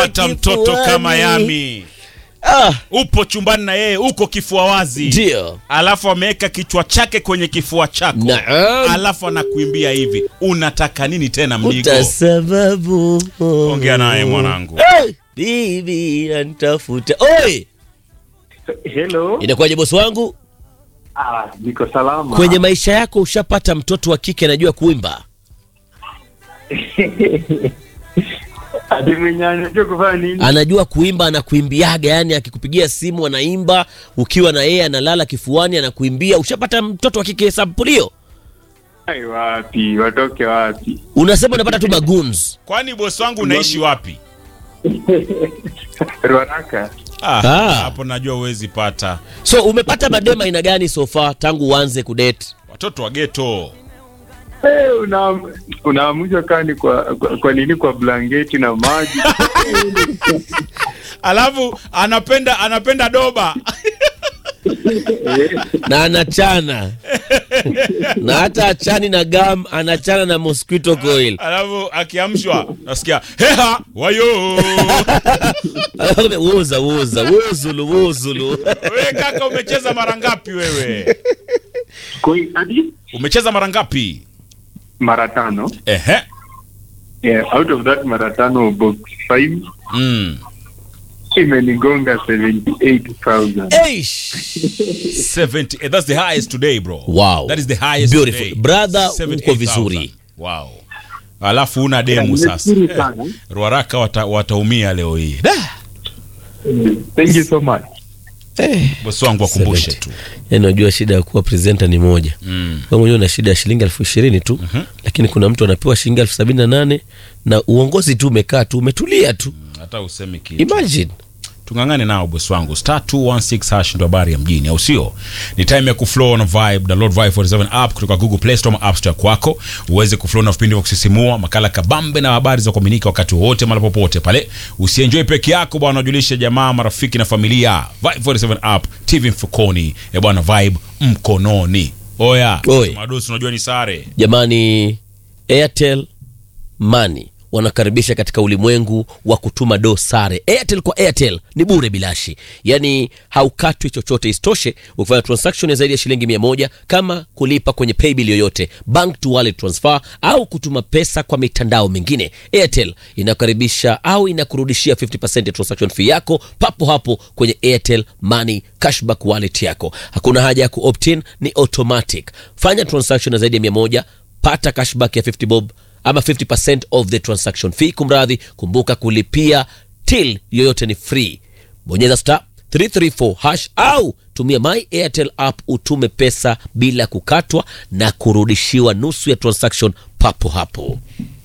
hata mtoto kama Yami Ah, upo chumbani na yeye uko kifua wazi, ndio. alafu ameweka kichwa chake kwenye kifua chako, Naam. alafu anakuimbia hivi, unataka nini tena mdigo? Utasababu. Ongea naye mwanangu. Hey, bibi antafuta. Oi, Hello. inakuwaje bosi wangu? Ah, niko salama. Kwenye maisha yako ushapata mtoto wa kike anajua kuimba? Ati mwenye anajua kufanya nini? Anajua kuimba, anakuimbiaga, yani akikupigia simu anaimba, ukiwa na yeye analala kifuani anakuimbia. Ushapata mtoto wa kike sampulio? Ai, wapi? Watoke wapi? Unasema unapata tu magoons. Kwani bosi wangu unaishi wapi? Ruaraka. Ah, Ah. hapo najua huwezi pata So umepata madema aina gani so far tangu uanze kudate? watoto wa geto. Hey, una unaamushwa kani kwa, kwa, kwa nini kwa blanketi na maji Alafu anapenda anapenda doba na anachana na hata achani na gam, anachana na mosquito coil. alafu akiamshwa nasikia heha wayo. Woza woza wozulu wozulu. Wewe kaka, umecheza mara ngapi wewe? Koi, hadi Umecheza mara ngapi? mara tano. Ehe. Yeah, out of that mara tano box 5 Mm. imenigonga 78,000. Eish. 70 eh, that's the highest today bro. Wow. That is the highest Beautiful. today. Brother, uko 78,000. vizuri. Wow. Alafu una demu sasa. Nimeshukuru Eh, sana. Ruaraka wata, wataumia leo hii. Thank you so much. Bosi wangu akumbushe 70. tu. Yaani unajua shida ya kuwa presenter ni moja. Mm. Wewe mwenyewe una shida ya shilingi elfu ishirini tu lakini kuna mtu anapewa shilingi elfu sabini na nane na uongozi tu umekaa tu umetulia tu. Hata usemi kitu. Imagine. tung'ang'ane nao bosi wangu star 216 hash ndo habari ya mjini au sio ni time ya kuflow na vibe download vibe 47 app kutoka google play store ama app store kwako uweze kuflow na vipindi vya kusisimua makala kabambe na habari za kuaminika wakati wowote mara popote pale usienjoy peke yako bwana ujulishe jamaa marafiki na familia vibe 47 app tv mfukoni e bwana vibe mkononi oya Oi. madosi unajua ni sare Jamani, Airtel Money wanakaribisha katika ulimwengu wa kutuma do sare. Airtel kwa Airtel ni bure bilashi, yaani haukatwi chochote. Isitoshe, ukifanya transaction ya zaidi ya shilingi mia moja kama kulipa kwenye paybill yoyote, bank to wallet transfer au kutuma pesa kwa mitandao mingine, Airtel inakaribisha au inakurudishia 50% ya transaction fee yako papo hapo kwenye Airtel Money cashback wallet yako. Hakuna haja ya kuopt-in, ni automatic. Fanya transaction ya zaidi ya mia moja pata cashback ya 50 bob ama 50% of the transaction fee. Kumradhi, kumbuka kulipia till yoyote ni free. Bonyeza star 334 hash au tumia my Airtel app utume pesa bila kukatwa na kurudishiwa nusu ya transaction papo hapo.